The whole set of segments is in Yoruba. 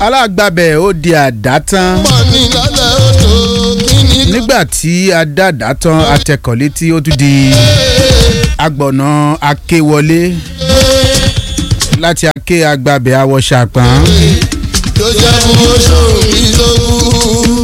alágbàbẹ̀ ó di àdá tán pọ̀ ní lálẹ́ odò kí ni nígbà tí adàdá tán atẹkọ̀ létí ó tún di agbọ̀nà akéwọlé láti aké agbábẹ̀ awọ ṣàpọ̀n tó jẹ́ fún oṣù mi lógún.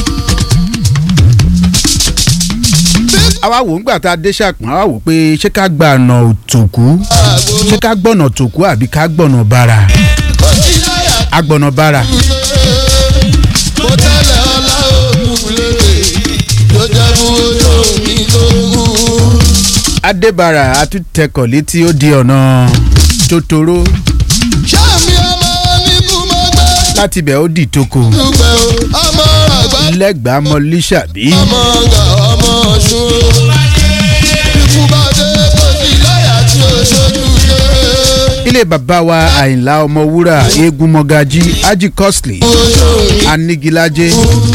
àwa wò ńgbà tá a dé ṣàpọ̀n àwa wò pé ṣé ká gba ọ̀nà òtòkú ṣé ká gbọ̀nà tòkú àbí ká gbọ̀nà bàrà ó ti láyà agbọ̀nà bàrà mo tẹ́lẹ̀ ọlá òkú lédè tó jẹ́ fún oṣù mi lógún. adébàrà àtúntẹkọ̀ létí ó di ọ̀nà tòtòrò sàmì ọmọ oníkú mọ́ gbẹ́ láti ibẹ̀ ó di toko dúpẹ́ o ọmọ àgbà lẹ́gbàá mọ lísàbí ọmọ ọgà ọmọ ọ̀ṣun. ikú bá dé kó sí láyà tí ó ṣojú yé. ilé bàbá wa àyìnlá ọmọwúrà eégún mọ́gájí ají costly oṣù mi anigilaje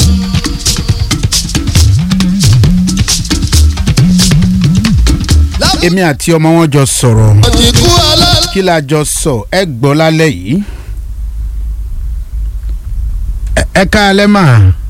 èmi àti ọmọ wọn jọ sọ̀rọ̀ ti kú alálẹ́. kí la jọ sọ ẹ gbọ́ lálẹ́ yìí Ẹ- ẹ ká alẹ́ mà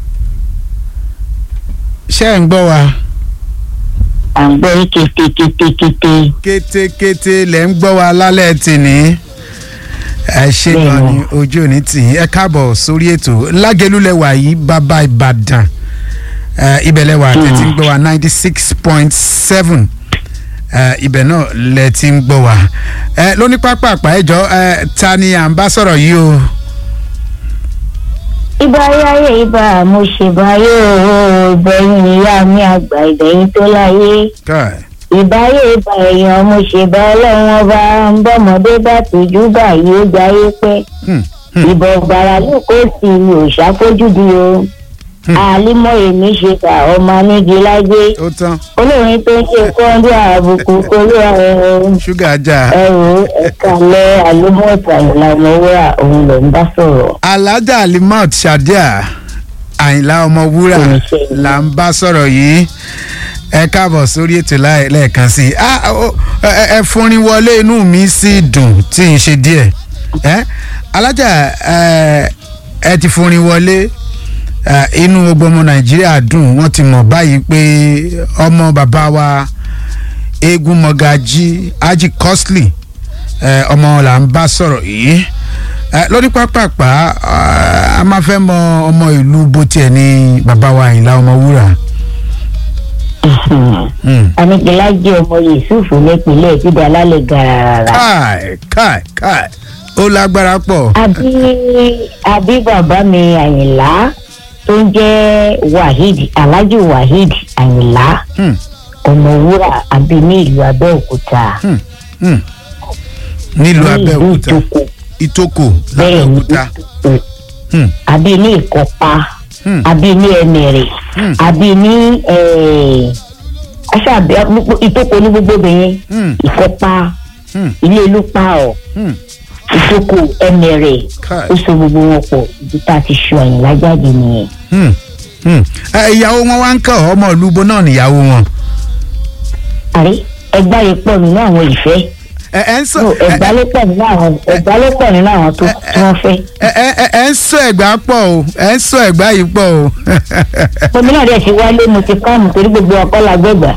ṣé ẹ̀ ń gbọ́ wa à ń gbọ́ kétékétékété. kétékété lẹ̀ ń gbọ́ wa lálẹ́ tìní ẹ ṣe gan ni ojú òní tì í ẹ káàbọ̀ sórí ètò lágẹlúlẹ̀wà yìí bàbá ìbàdàn ẹ, ibẹ̀ lẹ́wà tẹ̀ tí ń gbọ́ wa ninety six point seven ibẹ̀ náà lẹ̀ tí ń gbọ́ wa ẹ, lóní pápá àpá ẹjọ́ ẹ, ta ni à ń bá sọ̀rọ̀ yìí o ibà ayáyé ibà mo ṣèbáyé o ìbẹ̀yìn ìyá mi àgbà ìbẹ̀yìn tó láyé Kai. ìbáyé ibà èèyàn mo ṣèbá ọlọ́run ọba ń bọ́mọdé bá tójú báyìí ó jayé pẹ́ Hmm, hmm, ìbọn gbàrà ló kó sí i ò ṣàfojúdi o Hmm. àlímọ̀ èmi ṣe kà ọmọ nígi lájé ó tán olórin tó ń ṣe kọ́ńdú àbùkù kólú ẹ̀rọ ṣúgà ajá ẹ̀rọ ẹ̀ka lẹ́ àlímọ̀tà ìlànà wúrà òun ló ń bá sọ̀rọ̀. alájà alimat shadia àyìnlá ọmọwúrà là ń bá sọ̀rọ̀ yìí ẹ káàbọ̀ sórí ètò láì- lẹ́ẹ̀kan sí i Ah, ó- ẹ- ẹ- ẹ fúnrin wọlé inú mi sì dùn tí n ṣe díẹ̀ ẹ alájà ẹ ẹ ti fúnrin wọlé ẹ, inú gbogbo ọmọ nàìjíríà dùn wọ́n ti mọ̀ báyìí pé ọmọ bàbá wa eégún mọ̀gájí ají costly ẹ, ọmọ là ń bá sọ̀rọ̀ yìí ẹ, lórí pápápá ah, a máa fẹ́ mọ ọmọ ìlú bó tiẹ̀ ní bàbá wa àyìnlá ọmọwúrà. Hmm. anigilaje ọmọ yusufu nípìnlẹ̀ ìdíje alálẹ̀ gàràrà. káì káì káì ó lágbára pọ̀. àbí àbí bàbá mi àyìnlá tó ń jẹ́ waheed alhaji waheed àyìnlá Hmm, ọmọwúrà àbí ní ìlú abẹ́òkúta. hmm, hmm. nílùú ní ìlú abẹ́òkúta ìtòkò ìtòkò bẹ́ẹ̀ ní lábẹ́òkúta. ìtòkò Hmm, àbí ní ìkọpa hmm, àbí ní ẹnẹrẹ Hmm. àbí ní aṣáàbẹ ìtòkò ní gbogbo obìnrin hmm, ìkọpa hmm, ilé olúpa ọ hmm. ìtòkò ẹnẹrẹ káì. ó so gbogbo wọn pọ̀ ibi tá a ti ṣọ àyìnlá jáde nìyẹn. Hmm, hmm. Ẹ, ìyàwó wọn wá ń kọ́ ọmọ ìlú bo náà níyàwó wọn. àrí ẹgbà yìí pọ̀ nínú àwọn ìfẹ́ ẹ ẹ ń sọ No, ẹ ẹgbà ló pọ̀ nínú àwọn ẹgbà ló pọ̀ nínú àwọn tó tí wọ́n fẹ́. ẹ ẹ- ẹ ẹ ń sọ ẹgbà pọ̀ o ẹ ń sọ ẹgbà yìí pọ̀ o. omi náà dẹ̀ ti wálé mo ti kọ́ àmù torí gbogbo ọkọ la gbẹ̀gbà.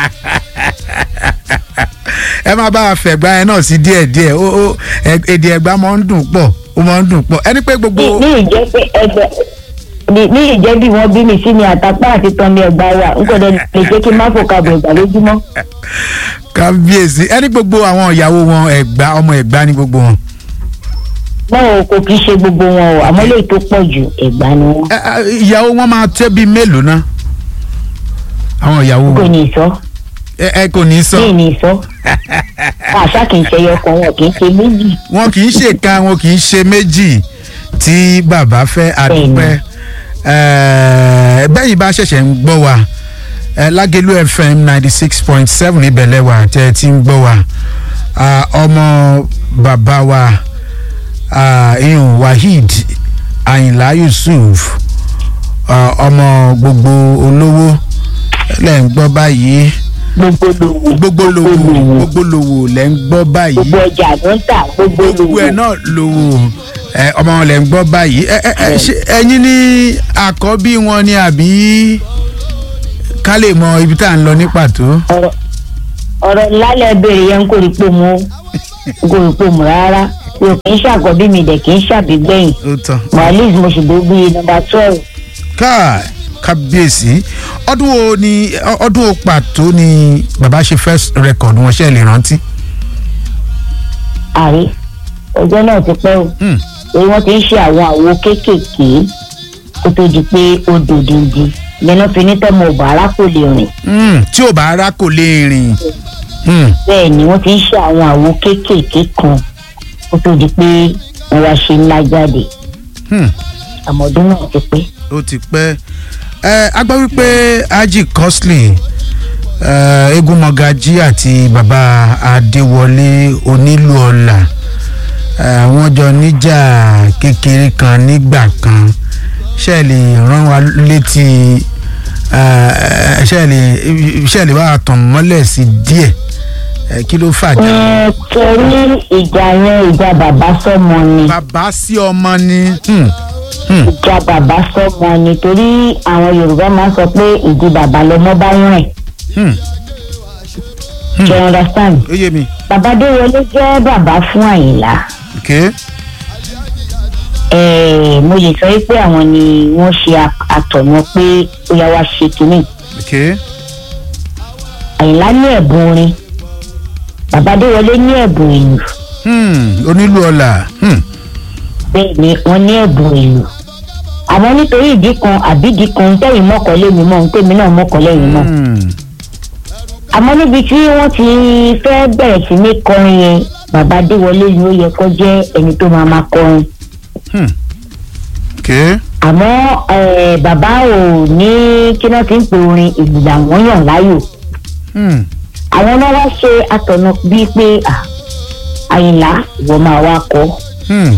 ẹ máa bá a fẹ̀gbà yẹn náà sí díẹ̀ díẹ̀ ó ó ẹ- èdè ẹ̀gbá máa ń dùn pọ̀ ó máa ń dùn pọ̀ ẹni pé gbogbo. ní ní ìjẹ́ pé ẹgbẹ́ ní ní ìjẹ́ bí wọ́n bí mi sí ni àtàpá àti tán ní ẹgbà wa n kò dẹ̀ lè jẹ́ kí n má fò kàbọ̀ ìgbà lójúmọ́. kábíyèsí ẹni gbogbo àwọn ìyàwó wọn ẹ̀gbá ọmọ ẹ̀gbá ní gbogbo wọn. náà kò kí í ṣe gbogbo wọn o àmọ́ lè tó pọ̀ jù ẹ̀gbá ni wọ́n. Ẹ, ẹ, ìyàwó wọn máa tẹ́ bíi mélòó ná. àwọn ìyàwó kò wọn ní sọ ẹ ẹ kò ní sọ kí ní sọ àṣà kì í ṣe ẹyọkan wọn kì í ṣe méjì. wọn kì í ṣe kan wọn kì í ṣe méjì tí bàbá fẹ́ àdúpẹ́ Ẹ, bẹ́yìn bá ṣẹ̀ṣẹ̀ ń gbọ́ wa ẹ, lágẹ̀lú fm ninety six point seven ìbẹ̀lẹ̀ wa tẹ́ ẹ ti ń gbọ́ wa Ah, ọmọ bàbá wa ah, iyun waheed ayinla yusuf ah, ọmọ gbogbo olówó lẹ́ ń gbọ́ báyìí gbogbo lòwò gbogbo lòwò gbogbo lòwò lẹ́ ń gbọ́ báyìí gbogbo ọjà ló ń tà gbogbo gbogbo ẹ̀ lòwò náà lòwò ẹ ọmọ wọn lẹ́ ń gbọ́ báyìí ẹ ẹ ẹ ṣé ẹ̀yin ní àkọ́bí wọn ni àbí ká lè mọ ibi tá à ń lọ ní pàtó. ọ̀rọ̀ ọ̀rọ̀ lálẹ́ béèrè yẹn kò rí pò mú kò rí pò mú rárá mi ò kì í ṣàkọ́bí mi dẹ̀ kì í ṣàbígbẹ̀yìn ó tán. mohalis mo sì gbé bíi nọmba twelve káà kábíyèsí ọdún wo ni ọdún wo pàtó ni bàbá ṣe first record wọn ṣe lè rántí. àrí ọjọ́ náà ti pẹ́ o Hmm. èyí wọ́n ti ń ṣe àwọn àwo kéékèèké kó tó di pé ó dòdìndì lẹ́nu fi ní tọ́mọ ọ̀bàrà kò lè rìn Hmm, tí ò bá rá kò lè rìn. Hmm, bẹ́ẹ̀ ni wọ́n ti ń ṣe àwọn àwo kéékèèké kan kó tó di pé wọ́n wá ṣe ńlá jáde hmm, àmọ́ ọdún náà ti pẹ́. ó ti pẹ́ ẹ a gbọ́ wípé Haji Costly ẹ, eégún mọ̀gájí àti bàbá Adéwọlé onílù ọ̀la ẹ, wọ́n jọ níjà kékeré kan nígbà kan ṣe lè rán wa létí ẹ, ṣe lè ṣe lè wá tàn mọ́lẹ̀ sí díẹ̀ ẹ, kí ló fàjà. ẹ torí ìjà yẹn ìjà bàbá sọmọ ni bàbá sí ọmọ ni. Hmm, hmm, ìjà bàbá sọmọ ni torí àwọn yorùbá máa ń sọ pé ìdí bàbá lọmọ bá rìn hmm, ṣe understand ó yé mi. bàbá déwọlé jẹ́ bàbá fún àyìnlá Okay. Eh, mo lè sọ pé àwọn ni wọ́n ṣe a- àtọ̀nà pé ó yá wá ṣe kínní Okay. àyìnlá ní ẹ̀bùn orin bàbá déwọlé ní ẹ̀bùn ìlú Hmm, onílù ọ̀la. Hmm. bẹ́ẹ̀ ni wọ́n ní ẹ̀bùn ìlú àmọ́ nítorí ìdí kan àbí ìdí kan tẹ̀yìn mọ́kànlé mi mọ́ tèmi náà mọ́kànlé yìí mọ́ Hmm. àmọ́ níbi tí wọ́n ti fẹ́ bẹ̀rẹ̀ sí ní kọrin yẹn bàbá déwọlé ni ó yẹ kó jẹ́ ẹni tó máa máa kọrin Hmm. Okay. àmọ́ eh, bàbá ò ní kí wọ́n ti ń pe orin ìlú làwọn yàn láàyò Hmm. àwọn náà wá ṣe àtọ̀nà bíi pé à, àyìnlá ìwọ máa wá kọ́ Hmm.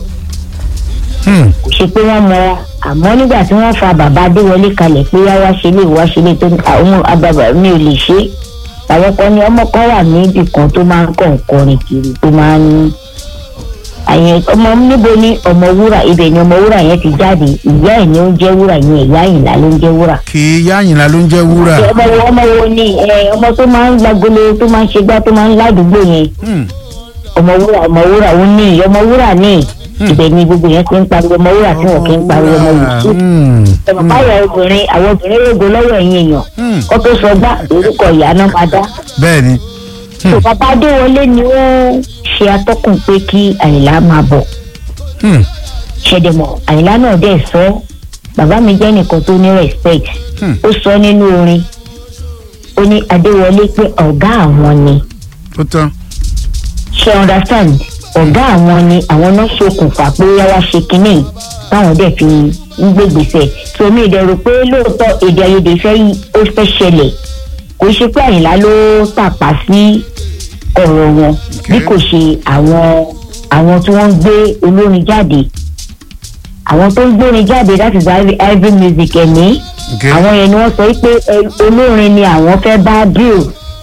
Hmm. kò ṣe pé wọ́n mọ àmọ́ nígbà tí wọ́n fa bàbá adéwọlé kalẹ̀ pé wá wá ṣe lè wá ṣe lè tó ní àwọn àbàbà mi ò lè ṣe é àwọn kan ní ọmọ kan wà níbì kan tó máa ń kàn kọrin kiri tó máa ń àyẹn ọmọ níbo ni ọmọ wúrà ibẹ̀ ni ọmọ wúrà yẹn ti jáde ìyá ẹ̀ ni ó ń jẹ́ wúrà yẹn ìyá àyìnlá ló ń jẹ́ wúrà. kì í yáyìnlá ló ń jẹ́ wúrà. ọmọ wo ọmọ wo ni ẹ, ọmọ tó máa ń gbàgbélé tó máa ń ṣe gbá tó máa ń ládùúgbò yẹn Hmm. ọmọ wúrà ọmọ wúrà ó ní ọmọ wúrà ní ibẹ̀ ni gbogbo yẹn ti ń pariwo ọmọ wúrà tí wọn kì í pariwo ọmọ yìí Hmm. ẹ̀mọ̀ báyọ̀ obìnrin àwọn obìnrin rògbò lọ́wọ́ ẹ̀yìn èèyàn Hmm. kó tó sọ gbá orúkọ ìyá náà máa dá. bẹ́ẹ̀ ni. tó bàbá adéwọlé ni ó ṣe atọ́kùn pé kí àyìnlá máa bọ̀ Hmm. ṣẹ̀dẹ̀mọ̀ àyìnlá náà dẹ̀ sọ bàbá mi jẹ́ nìkan tó ní respect Hmm. ó sọ nínú orin ó ní adéwọlé pé ọ̀gá àwọn ni ó tán. ṣe understand ọ̀gá àwọn ni àwọn náà ṣokùnfà pé ó yá wá ṣe kínní táwọn dẹ̀ fi ń gbégbèsè tòmí ìdẹ̀rù pé lóòótọ́ èdè àìyedè fẹ́ yí ó fẹ́ ṣẹlẹ̀ kò ṣe pé àyìnlá ló tàpá sí ọ̀rọ̀ wọn bí kò ṣe àwọn àwọn tí wọ́n ń gbé olórin jáde àwọn tó ń gbórin jáde that is ivy ivy music ẹ̀mí Okay. àwọn yẹn ni wọ́n sọ pé ẹ, olórin ni àwọn fẹ́ bá deal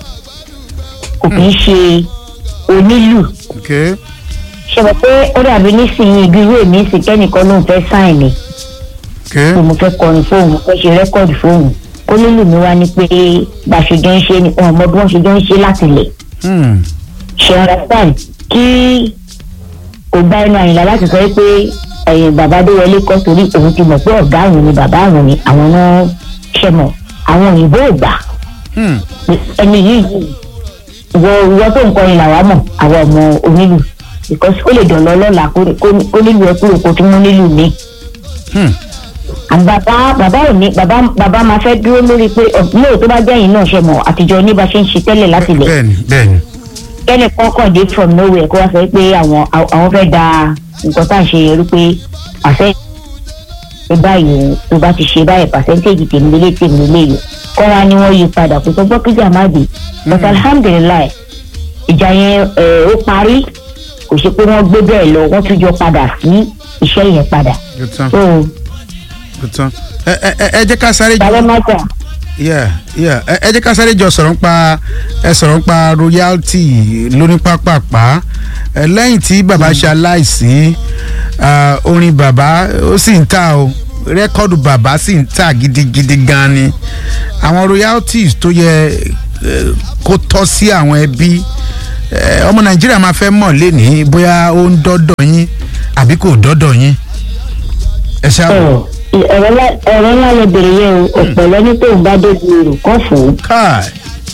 kò kì í ṣe onílù Okay. ṣe mọ̀ pé ó dàbí nísìnyí ibi ìwé mi sì kẹ́nìkan ló ń fẹ́ sáìn mi Okay. pé mo fẹ́ kọrin fóònù mo fẹ́ ṣe rẹ́kọ̀dì fóònù ó nílù mi wá ní pé bá a ṣe jọ ń ṣe ni wọn mọ bí wọ́n ṣe jọ ń ṣe láti lẹ̀ Hmm. ṣe understand kí kò gba ẹnu àyìnlá láti sọ pé ẹ̀yìn bàbá adéwọlé kọ́ torí òun ti mọ̀ pé ọ̀gá àwọn ni bàbá àwọn ni àwọn náà ṣe mọ̀ àwọn òyìnbó ò gbà Hmm. ẹni yìí wọ ìwọ tó ń kọrin làwa mọ̀ àwọn ọmọ onílù because ó lè dọ̀lọ́ lọ́la kó- kó- kó nílù ẹ kúrò kó tún mú nílù mi Hmm. and bàbá bàbá ò ní bàbá bàbá máa fẹ́ dúró lórí pé lóò tó bá jẹ́ yìí náà ṣe mọ̀ àtijọ́ ní bá ṣe ń ṣe tẹ́lẹ̀ láti lẹ̀ bẹ́ẹ̀ni bẹ́ẹ̀ni. kẹ́lẹ̀ kọ́kọ́ dé from nowhere kó wá sọ pé àwọn àwọn fẹ́ da nǹkan tá à ń ṣe yẹn rí pé àṣẹ ṣe báyìí o tó bá ti ṣe báyìí percentage tèmi lélẹ̀ tèmi lélẹ̀ yìí kọ́ wa ni wọ́n yí padà kó tó gbọ́ kíjà má dé but alhamdulilayi ìjà yẹn ẹ̀, ó parí kò ṣe pé wọ́n gbé bẹ́ẹ̀ lọ wọ́n tún jọ padà sí iṣẹ́ yẹn padà ó tán so ó tán. ẹ ẹ ẹ ẹ jẹ́ ká sáré balẹ̀ má jà yeah yeah ẹ ẹ jẹ́ ká sáré jọ sọ̀rọ̀ nípa ẹ sọ̀rọ̀ nípa royalty lóní pápápá ẹ lẹ́yìn tí bàbá ṣe aláìsí ah, orin bàbá ó sì ń tà o rẹ́kọ́ọ̀dù bàbá sì ń tà gidigidi gan ni àwọn royalties tó yẹ eh, kó tọ́ sí àwọn ẹbí eh, ọmọ nàìjíríà máa fẹ́ mọ̀ lénìí bóyá ó ń dọ́dọ̀ yín àbí kò dọ́dọ̀ yín ẹ ṣáà wò. ọ̀rọ̀ ńlá- ọ̀rọ̀ ńlá lè bèrè yẹn o ọ̀pọ̀lọ́ ní tóun bá débi èrò kọ́ fò ó káì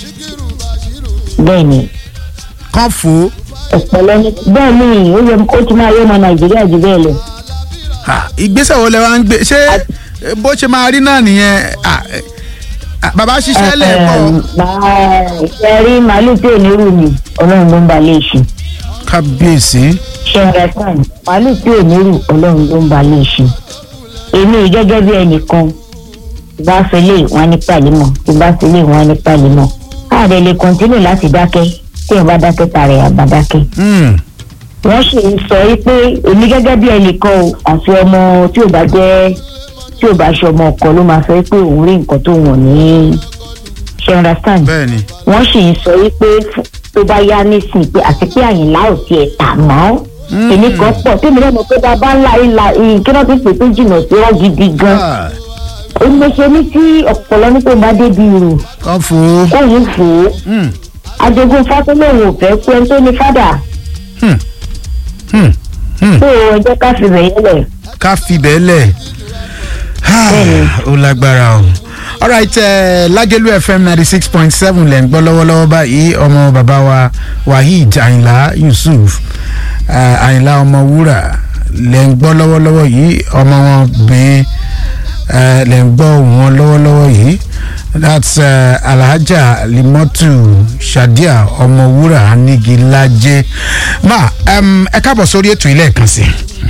bẹ́ẹ̀ ni kán fò ó. ọ̀pọ̀lọ́ ní bẹ́ẹ̀ ni ó yẹ ó ti máa yọ ọmọ nàìjíríà jù bẹ́ẹ̀ lọ. Ha, ìgbésẹ̀ wo lẹ wá ń gbé ṣé bó ṣe máa rí náà nìyẹn ah, ah, bàbá ṣiṣẹ́ lẹ̀ pọ̀ ṣe rí màálù tí ò ní rù mí ọlọ́run ló ń ba lè ṣe kábíyèsí ṣe ń rẹ́sán màálù tí ò ní rù ọlọ́run ló ń ba lè ṣe èmi gẹ́gẹ́ bí ẹnìkan tí bá fẹ́ lè wọ́n ní pàlímọ̀ tí bá fẹ́ lè wọ́n ní pàlímọ̀ káàdé lè kọ́ntínú láti dákẹ́ tí ẹ̀ bá dákẹ́ tààrẹ̀ àbá dákẹ́ Hmm, wọ́n sì ń sọ yí pé èmi gẹ́gẹ́ bí ẹnìkan o àfi ọmọ tí ò bá jẹ́ tí ò bá ṣe ọmọ ọkọ ló máa sọ yí pé òun rí nǹkan tó wọ̀n ní ṣe understand bẹ́ẹ̀ ni wọ́n sì ń sọ wípé fún- tó bá yá nísìnyí pé àti pé àyìnlá ò tiẹ̀ tà mọ́ èmi kan pọ̀ tí mi lẹ́nu pé bàbá ńlá ìlà ìkíná tó pè tó jìnnà sí ọ́ gidi gan Ah, ó ní ṣe ní tí ọ̀pọ̀lọ́ ní tó bá débi rò kán fò ó kóyún fò ó Hmm, ajogun fátólóhùn ò fẹ́ kú ẹni tó ní fádà hmm, hmm, hmm. tó ẹ jẹ́ ká fi rẹ̀ yẹlẹ̀ ká fi bẹ́ẹ̀ lẹ̀ Ah, Bẹ́ẹ̀ni. ó lágbára o alright uh, Lágẹ̀lú FM ninety six point seven lẹ́ ń gbọ́ lọ́wọ́lọ́wọ́ báyìí ọmọ bàbá wa Waheed Àyìnlá Yusuf uh, Àyìnlá ọmọ wúrà lẹ́ ń gbọ́ lọ́wọ́lọ́wọ́ yìí ọmọ wọn bẹ́ẹ̀ uh, lẹ́ ń gbọ́ wọn lọ́wọ́lọ́wọ́ yìí that's uh, Alhaja Limotu Shadia ọmọ wúrà Anigilaje ma um, ẹ káàbọ̀ sórí ètò ilé ẹ̀kan sí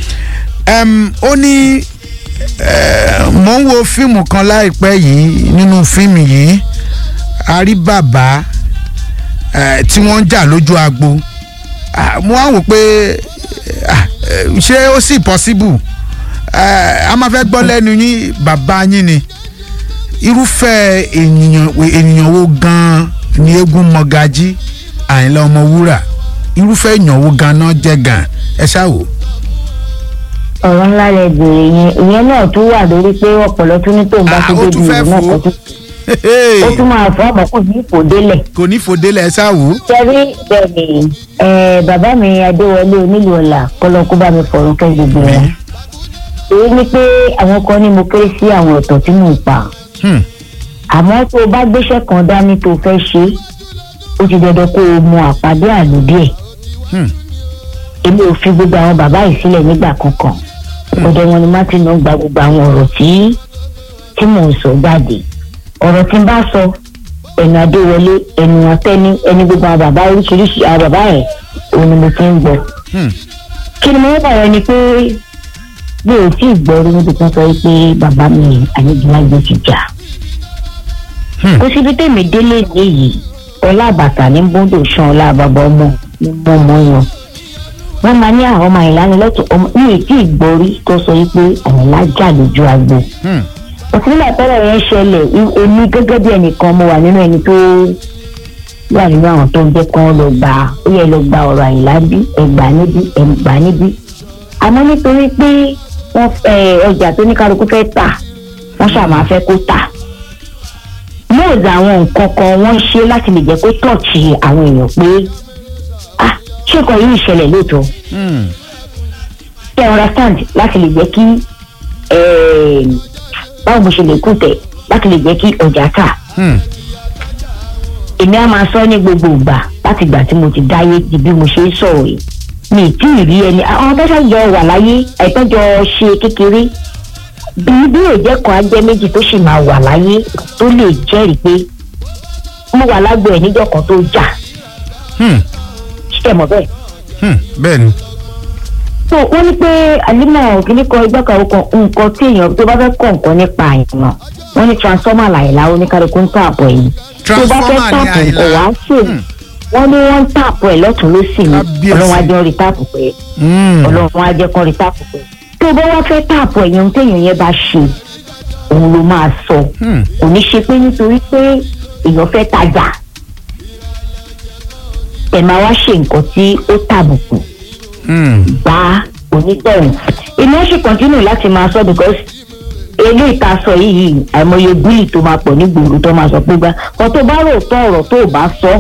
um, ó ní eh, mò ń wo fíìmù kan láìpẹ́ yìí nínú fíìmù yìí a rí bàbá eh, tí wọ́n ń jà lójú agbo Ah, mo wá wò pé ah, eh, ṣé ó sì possible Eh, a máa fẹ́ gbọ́ lẹ́nu yín bàbá yín ni irúfẹ́ ènìyàn ènìyàn wo gan-an ni eégún mọ́gájí àyìnlá ọmọwúrà irúfẹ́ èèyàn wo gan-an náà jẹ́ gan-an ẹ ṣáà wò. ọ̀rọ̀ ńlá lẹ bèrè yẹn ìyẹn náà tún wà lórí pé ọ̀pọ̀lọ́ tún ní tóun bá Ah, tó ó débi tún fẹ́ rò náà fò ó. kọ́ tún ó tún máa fọ́ ọmọ kò ní ipò délẹ̀. kò ní fòdélẹ̀ ẹ ṣáà wò. sẹ́rí bẹ́ẹ̀ ni eh, bàbá mi adéwọlé onílù ọ̀la kọ́lọ́kú bá mi fọ̀rọ̀ kẹ́ gbogbo wọn. èyí ni pé àwọn kan ní mo kéré sí àwọn ọ̀tọ̀ tí mò ń pa Hmm. àmọ́ tó o bá gbéṣẹ́ kan dání tó o fẹ́ ṣe ó ti dandan kó o mọ àpàdé àlùdí ẹ̀ Hmm. èmi ò fi gbogbo àwọn bàbá yìí sílẹ̀ nígbà kankan ọ̀dọ̀ wọn ni martin náà gba gbogbo àwọn ọ̀rọ̀ tí tí mò ń sọ jáde ọ̀rọ̀ tí n bá sọ ẹnu adéwọlé ẹnu ọtẹni ẹni gbogbo àwọn bàbá oríṣiríṣi àwọn bàbá yẹn òun ni mo ti ń gbọ́ Hmm. kí ni mo ń bàrẹ̀ ni pé mi ò tí ì gbọ́ rí níbi tó sọ pé bàbá mi àyèjìlágbé ti jà Hmm. kó síbi tèmi délé nìyí ọlá àbàtà ní bóńdò san ọlá àbàbà ọmọ ní mọ́ ọmọ yan wọ́n máa ní àwọn ọmọ àyìnlá ni lọ́tọ̀ ọmọ mi ò tí ì gbọ́ rí tó sọ pé àyìnlá jà lójú agbo Hmm. òsínlẹ̀ tẹ́lẹ̀ yẹn ṣẹlẹ̀ i- èmi gẹ́gẹ́ bí ẹnìkan mo wà nínú ẹni tó wà nínú àwọn tó ń jẹ́ kán lọ gbà ó yẹ lọ gba ọ̀rọ̀ àyìnlá bí ẹgbà níbí ẹgbà níbí àmọ́ nítorí pé wọ́n ẹ, ọjà tó ní kálukú fẹ́ tà wọ́n ṣàmà fẹ́ kó tà móòdù àwọn nǹkan kan wọ́n ṣe láti lè jẹ́ kó tọ̀ọ̀tì àwọn èèyàn pé ah ṣé nǹkan yìí ìṣẹ̀lẹ̀ lóòótọ́ Hmm. ṣe understand láti lè jẹ́ kí eh, báwo mo ṣe lè kú tẹ̀ láti lè jẹ́ kí ọjà tà Hmm. èmi á máa sọ ní gbogbo ìgbà láti ìgbà tí mo ti dáyé di bí mo ṣe ń sọ̀rọ̀ yìí mi ì tí ì rí ẹni àwọn tó ṣàjọ wà láyé àìtọ́jọ ṣe kékeré bí bí èjẹ́ kan á jẹ́ méjì tó sì máa wà láyé tó lè jẹ́rìí pé mo wà lágbo ẹ̀ níjọ́ kan tó jà Hmm. ṣe mọ̀ bẹ́ẹ̀. Hmm. bẹ́ẹ̀ ni. so wọ́n ní pé àlímọ̀ kìíní kan igbá kan kan nǹkan tí èèyàn tó bá fẹ́ kọ̀ nǹkan nípa àìmọ̀ wọ́n ní transformer làyìnlá oníkálukú ń tààbọ̀ ẹ̀yìn tó bá fẹ́ Transformer ni tààpù Àyìnlá. nǹkan wá sí Hmm. wọ́n ní wọ́n ń tààpù ẹ̀ lọ́tún lọ́sì ni Kábíyèsí. ọlọ́run á jẹ́ rí tààpù pé Hmm. ọlọ́run á jẹ́ kọ́ rí tààpù pé tó bá wá fẹ́ tààpù ẹ̀yìn ohun téèyàn yẹn bá ṣe òun ló máa sọ Hmm. kò ní ṣe pé nítorí pé èèyàn fẹ́ tajà ẹ̀ máa wá ṣe nǹkan tí ó tàbùkù Hmm. bá onítọ̀hún èmi ó sì kọ́ntínú láti máa sọ because eléyìí tá a sọ yìí àìmọye bílì tó máa pọ̀ nígboro tó máa sọ pé gbá kan tó bá rò tọ́ ọ̀rọ̀ tó o bá sọ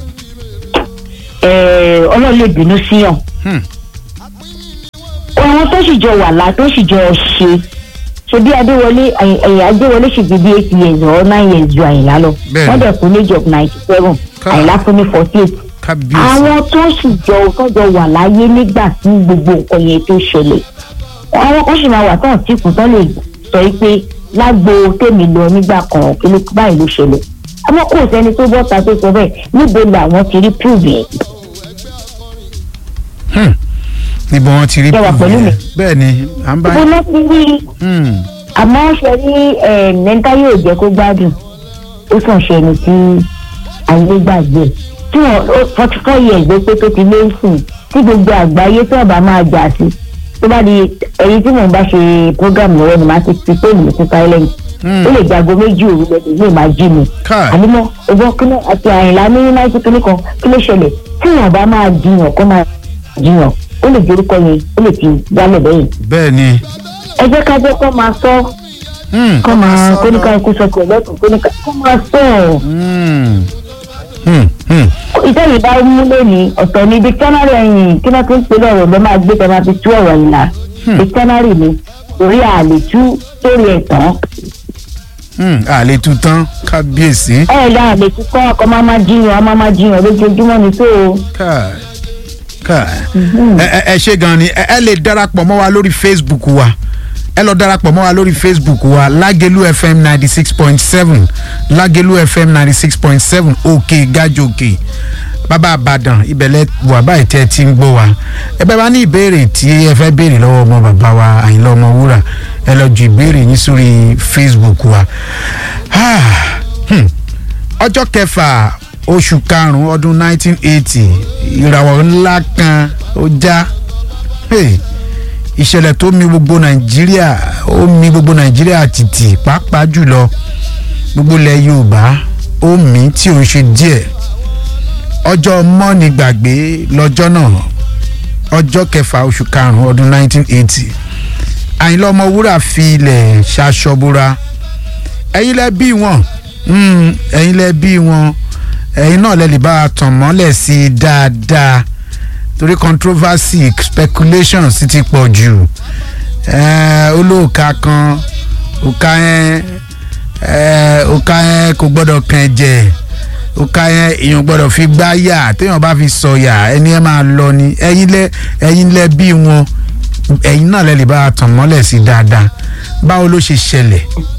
ẹ̀ẹ́, ọlọ́run lè bínú síyàn Hmm. àwọn tó sì jọ wà lá tó sì jọ ṣe ṣe bí adéwọlé ẹ̀yìn adéwọlé sì fi bí eight years or nine years ju àyìnlá lọ Bẹ́ẹ̀ni. wọ́n dẹ̀ kú ní age of ninety seven Ká- àyìnlá fún ní forty eight kábíyèsí. àwọn tó sì jọ tọjọ wà láyé nígbà tí gbogbo nǹkan yẹn tó ṣẹlẹ̀ àwọn kan sì máa wà tán tí kò tán lè sọ yìí pé lágbo tèmi lọ nígbà kan kí ló báyìí ló ṣẹlẹ̀ àmọ́ kò sẹ́ni tó bọ́ta tó sọ bẹ́ẹ̀ níbo làwọn ti rí prove yẹn Hmm. níbo wọn ti rí Ṣé wà pẹ̀lú yẹn? mi? bẹ́ẹ̀ ni à ń bá ibo náà ti rí Hmm. àmọ́ ṣe rí mẹ́ńtá yóò jẹ́ kó gbádùn ó sàn ṣe ẹni tí ayé gbàgbé tí wọ́n forty four years ló pé tó ti lé sùn tí gbogbo àgbáyé tó ọba máa jà sí tó bá di ẹyin tí mò ń bá ṣe program lọ́wọ́ ni màá ti fi fóònù mi sí silent Hmm. ó lè jago méjì òru lẹ́sìn ní ìmáa jí mi Káì. ànímọ́ ọgbọ́n kíní àti àyìnlá ní náírà kíní kan kí ló ṣẹlẹ̀ tí wọ́n bá máa jiyàn kó máa jiyàn ó lè jẹ́ orúkọ yẹn ó lè ti jálẹ̀ bẹ́yìn bẹ́ẹ̀ ni. ẹ jẹ́ ká jẹ́ kó máa sọ Hmm. kọ́ máa kóníkà ikú sọ pé lọ́tún kóníkà kọ́ máa sọ ọ́. Hmm. Hmm. Hmm. iṣẹ́ yìí bá mú lónìí ọ̀tọ̀ ní dictionary ẹ̀yìn kí wọ́n ti ń pè lọ́rọ̀ lọ́ máa gbé tẹ́ máa fi tú ọ̀rọ̀ yìí la dictionary ni orí àlè tú sórí ẹ̀ tán. Hmm. àlè tu tán kábíyèsí. ẹ ẹ̀ la àlè tú kọ́ ọkọ̀ máa máa jiyàn a máa máa jiyàn lójoojúmọ́ ni tó o. káì káì ẹ ẹ- ẹ ṣe gan ni ẹ ẹ lè darapọ̀ mọ́ wa lórí facebook wa ẹ lọ darapọ̀ mọ́ wa lórí facebook wa lágẹ̀lú fm ninety six point seven lágẹ̀lú fm ninety six point seven òkè gàjòkè bàbá àbàdàn ìbẹ̀lẹ̀ wà báyìí tẹ́ ẹ ti ń gbọ́ wa ẹ bẹ́ẹ̀ bá ní ìbéèrè tí ẹ fẹ́ béèrè lọ́wọ́ ọmọ bàbá wa àyìnlá ọmọ wúrà ẹ lọ ju ìbéèrè yín sórí facebook wa. Ah, hmm ọjọ́ kẹfà oṣù karùn-ún ọdún 1980 ìràwọ̀ ńlá kan ó já Hey, ìṣẹ̀lẹ̀ tó mi gbogbo nàìjíríà ó mi gbogbo nàìjíríà tìtì pàápàá jùlọ gbogbo ilẹ̀ yorùbá ó mí tí ò ń ṣe díẹ̀ ọjọ́ mọ́ni gbàgbé lọ́jọ́ náà ọjọ́ kẹfà oṣù karùn-ún ọdún 1980 àyìnlá ọmọwúrà fi ilẹ̀ ṣaṣọbúra ẹ̀yin lẹ bí wọn Mm, ẹ̀yin lẹ bí wọn ẹ̀yin náà lẹ lè bá a tàn mọ́lẹ̀ sí i dáadáa torí controversy speculation sì ti pọ̀ jù Eh, olóòka kan òka yẹn eh, òka yẹn kò gbọ́dọ̀ kàn ẹ̀jẹ̀ òka yẹn èèyàn gbọ́dọ̀ fi gbá yà téèyàn bá fi sọ̀yà ẹni ẹ máa lọ ni ẹ̀yin lẹ ẹ̀yin lẹ bí wọn ẹ̀yin náà lẹ lè bá a tàn mọ́lẹ̀ sí i dáadáa báwo ló ṣe ṣẹlẹ̀